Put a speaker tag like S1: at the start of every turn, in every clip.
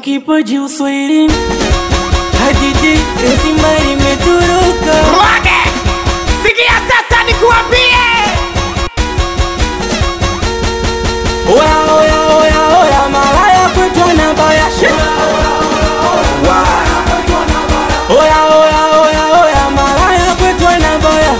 S1: kipaji uswahilini, hadithi nzima limetoroka.
S2: Mwage, sikia sasa nikuambie,
S1: Oya, oya, oya, oya, malaya kwetu anabaya Oya, oya, oya, oya, malaya kwetu anabaya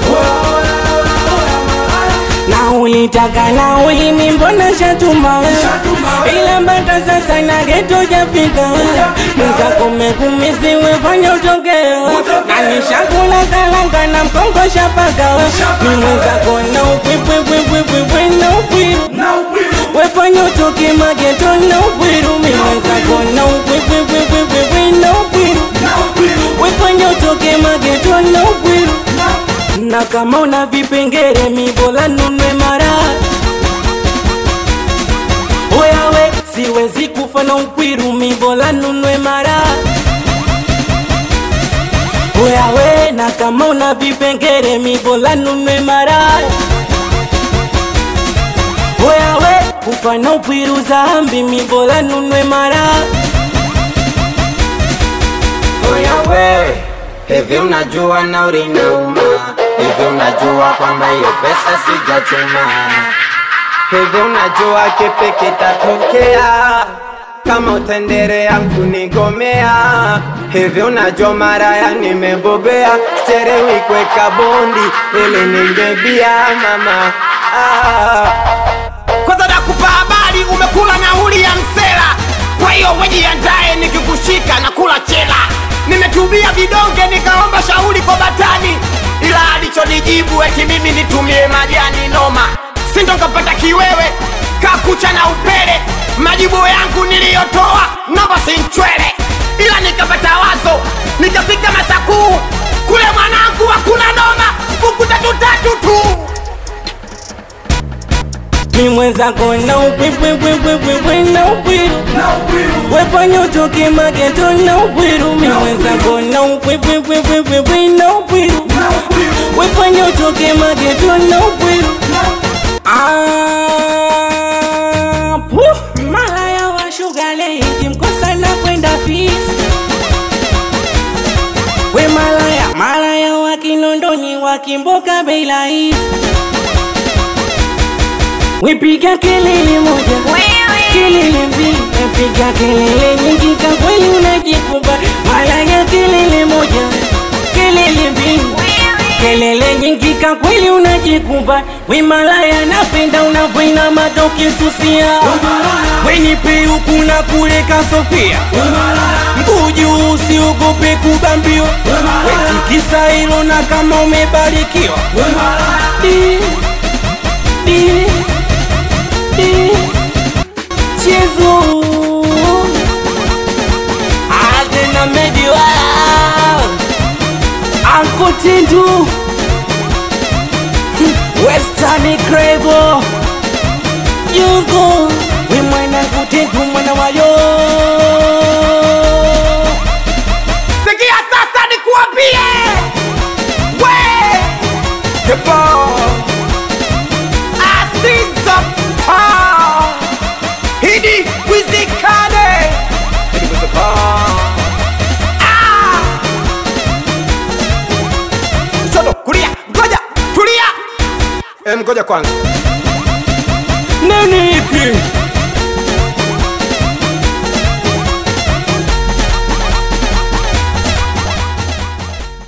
S1: na ulitaka na ulimi mbona shatuma ila mpaka sasa na geto jafika mwenzako mekumisiwe fanya utokeo na nishakula kalanga na mkongo shapaka ni mwenzako na upwipwipwipwipwe na upwiru wefanya utoke mageto na upwiru mi mwenzako na upwipwipwipwipwe na upwiru wefanya utoke mageto na upwiru na kama una vipengere mibola nunwe mara oyawe siwezi kufa na ukwiru mibola nunwe mara oyawe na kama una vipengere mibola nunwe mara oyawe kufa na ukwiru zambi mibola nunwe mara
S3: Oya we, hivi unajua nauri inauma? Hivi unajua kwamba hiyo pesa sijachuma? Hivi unajua kipi kitatokea kama utaendelea kunigomea? Hivi unajua maraya nimebobea, sichelewi kuweka bondi ili ningebia mama ah.
S2: kwanza nakupa habari, umekula nauli ya msela, kwa hiyo wejiandae, nikikushika na kula chela. Nimetumia vidonge nikaomba shauri kwa batani, ila alichonijibu eti mimi nitumie majani noma, sindo nkapata kiwewe kakucha na upele. Majibu yangu niliyotoa namba sinchwele, ila nikapata wazo, nikafika Masakuu kule mwanangu, hakuna noma, buku tatu tatu tu.
S1: mi mwenzako na upwipwipwipwipwe na upwiru wefanya utoke mageto na upwiru mi mwenzako na upwipwipwipwipwe na upwiru wefanya utoke mageto na upwiru Ah, puh, malaya wa shugale ikimkosa na kwenda fisi we malaya malaya wa kinondoni wakimboka bei rahisi Wepiga kelele moja, kelele mbili, wepiga kelele nyingi, kwa kweli unajikumba. Malaya kelele moja, kelele mbili, kelele nyingi, kwa kweli unajikumba. We malaya, napenda unavyoinama ukisusia, we nipe huku na kule kasofia, mguu juu, usiogope kubambiwa, wetikisa hilo na kama umebarikiwa Di, di, Chezo Adena Mediwa Uncle Tindu Western Cravo Yugo We mwana kutendu mwana wayo
S2: Sikia sasa nikuambie, we Kebo Asizo pa Hidi wizikane Hidi wizikane Ah Shoto kulia ngoja tulia
S3: Em, ngoja kwanza
S1: Nani hiki